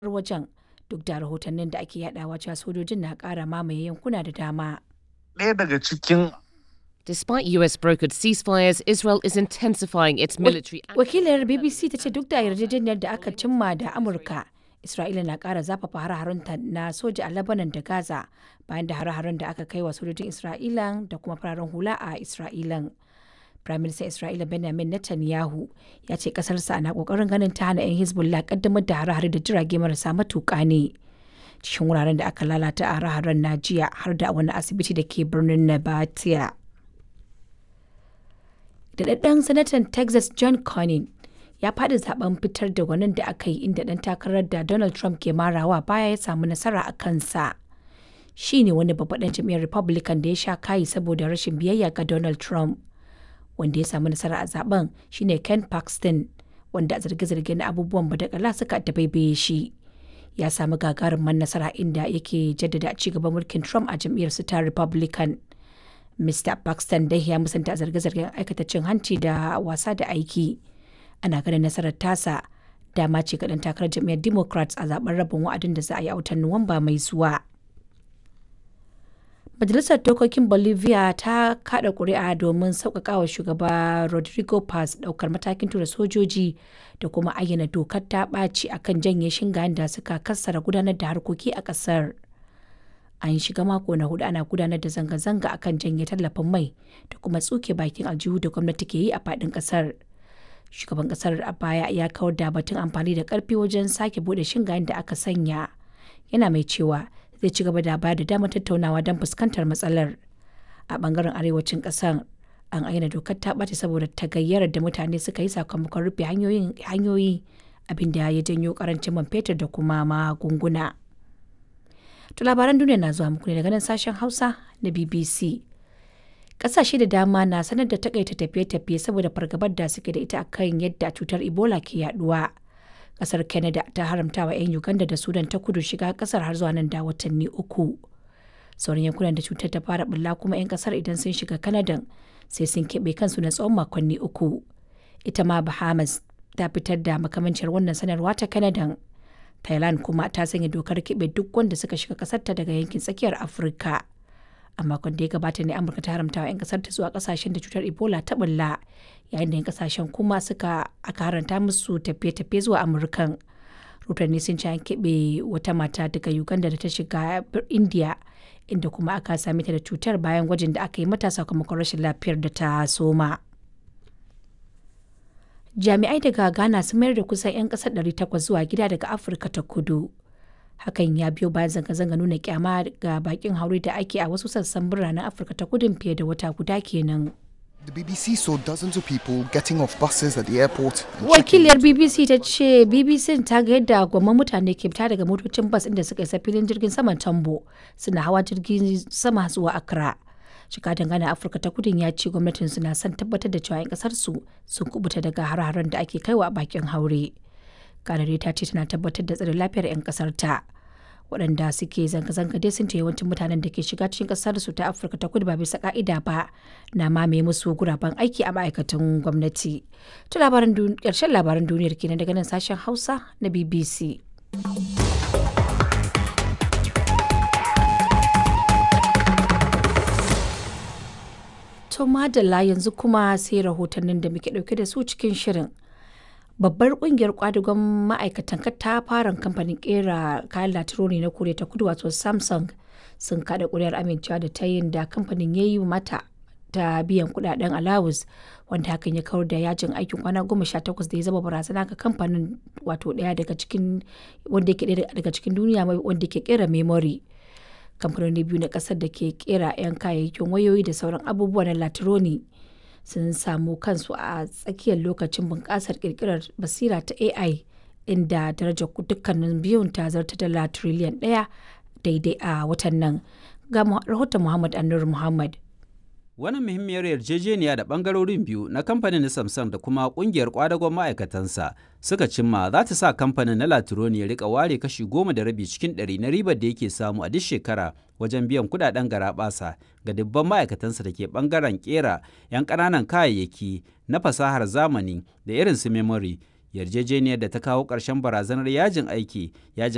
wajen duk da rahotannin da ake yadawa cewa sojojin na ƙara mamaye yankuna da dama. ɗaya daga cikin Despite US brokered ceasefires, Israel is intensifying its military Wakilar BBC ta ce duk da yarjejeniyar da aka cimma da Amurka, Isra'ila na ƙara zafafa hare-harenta na soja a Lebanon da Gaza bayan da hare-haren da aka kai wa sojojin Isra'ila da kuma fararen hula a Isra'ilan. Firaministan Isra'ila Benjamin Netanyahu ya ce ƙasarsa na ƙoƙarin ganin ta hana 'yan Hezbollah ƙaddamar da hare-hare da jirage marasa matuƙa ne. Cikin wuraren da aka lalata a hare-haren na jiya har da wani asibiti da ke birnin Nabatea. Daɗaɗɗen sanatan Texas John Cornyn ya faɗi zaben fitar da gwanin da aka yi inda ɗan takarar da Donald Trump ke marawa baya ya samu nasara a kansa. Shi ne wani babban ɗan jam'iyyar Republican da ya sha kayi saboda rashin biyayya ga Donald Trump. Wanda ya samu nasara a zaben shine Ken Paxton, wanda a zarge-zarge na abubuwan badakala suka dabaibaye shi. Ya samu gagarumin nasara inda yake jaddada ci gaban mulkin Trump a jam'iyyar ta Republican. Mr. Paxton dai ya musanta zarge-zargen aikata cin hanci da wasa da aiki. Ana ganin nasarar tasa dama ce ga ɗan takarar jam'iyyar Democrats a zaben rabin wa'adin da za a yi a watan Nuwamba mai zuwa. Majalisar Dokokin Bolivia ta kada kuri'a domin sauƙaƙa wa shugaba Rodrigo Paz ɗaukar matakin tura sojoji da kuma ayyana dokar ta ɓaci akan janye shingayen da suka kassara gudanar da harkoki a ƙasar. an shiga mako na hudu ana gudanar da zanga-zanga akan janye tallafin mai da kuma tsuke bakin aljihu da gwamnati ke yi a fadin kasar shugaban kasar a baya ya kawar da batun amfani da karfi wajen sake bude shingayen da aka sanya yana mai cewa zai ci gaba da bayar da damar tattaunawa don fuskantar matsalar a bangaren arewacin kasar an aina dokar ta ɓace saboda tagayyarar da mutane suka yi sakamakon rufe hanyoyi abinda ya janyo karancin man fetur da kuma magunguna. To labaran duniya na zuwa muku ne daga nan sashen Hausa na BBC. Ƙasashe da dama na sanar da takaita tafiye-tafiye saboda fargabar da suke da ita akan yadda cutar Ebola ke yaduwa. Ƙasar Canada ta haramta wa 'yan Uganda da Sudan ta kudu shiga ƙasar har zuwa nan da watanni uku. Sauran yankunan da cutar ta fara bulla kuma 'yan ƙasar idan sun shiga Canada sai sun keɓe kansu na tsawon makonni uku. Ita ma Bahamas ta fitar da makamancin wannan sanarwa ta Canada. Thailand kuma ta sanya dokar keɓe duk wanda suka shiga ƙasarta daga yankin tsakiyar Afirka. A makon da ya gabata ne Amurka ta haramta wa 'yan ƙasarta zuwa ƙasashen da cutar Ebola ta bulla, yayin da 'yan ƙasashen kuma suka aka haranta musu tafiye-tafiye zuwa Amurkan. Rotanni sun ci an keɓe wata mata daga Uganda da ta shiga India, inda kuma aka same ta da cutar bayan gwajin da aka yi mata sakamakon rashin lafiyar da ta soma. jami'ai daga ghana sun mayar da kusan 'yan kasar 800 zuwa gida daga afirka ta kudu hakan ya biyo bayan zanga-zanga nuna kyama ga bakin haure da ake a wasu sassan biranen afirka ta kudin fiye da wata guda kenan The BBC saw dozens of people getting off buses at the airport. wakiliyar bbc ta ce bbc ta ga yadda gwamman mutane ke fita daga motocin bas inda suka isa filin jirgin saman tambo suna hawa jirgin sama zuwa accra jikadan gana afirka ta kudin ya ce gwamnatin na son tabbatar da cewa 'yan kasar su sun kubuta daga har-haren da ake kaiwa a bakin haure kanare ta ce tana tabbatar da tsare lafiyar 'yan kasar ta waɗanda suke zanga-zanga dai sun ce yawancin mutanen da ke shiga cikin kasar su ta afirka ta kudu ba bisa ka'ida ba na mamaye musu guraben aiki a ma'aikatan gwamnati to labaran ƙarshen labaran duniyar kenan daga nan sashen hausa na bbc To madalla yanzu kuma sai rahotannin da muke dauke da su cikin shirin. Babbar kungiyar kwadugon ma'aikatan katafaren kamfanin kera kayan latironi na Koriya ta kudu wato Samsung sun kada kuri'ar amincewa da ta yin da kamfanin ya yi mata ta biyan kudaden alawus wanda hakan ya kawar da yajin aikin kwana goma sha takwas da ya zama barazana ga kamfanin wato daya daga cikin wanda yake daga cikin duniya wanda ke kera memory. kamfanoni biyu na kasar da ke kera 'yan kayayyakin wayoyi da sauran abubuwa na latironi sun samu kansu a tsakiyar lokacin bunƙasar ƙirƙirar basira ta ai inda darajar dukkanin biyun ta zarta dala triliyan ɗaya daidai a watan nan ga rahoton muhammad annur muhammad Wannan muhimmiyar yarjejeniya da bangarorin biyu na kamfanin Samsung da kuma kungiyar kwadagon ma'aikatansa suka cimma za ta sa kamfanin na Latironi ya rika ware kashi goma da rabi cikin ɗari na ribar da yake samu a duk shekara wajen biyan kudaden garaɓasa ga dubban ma'aikatansa da ke bangaren kera 'yan ƙananan kayayyaki na fasahar zamani da irin su memory yarjejeniyar da ta kawo ƙarshen barazanar yajin aiki yajin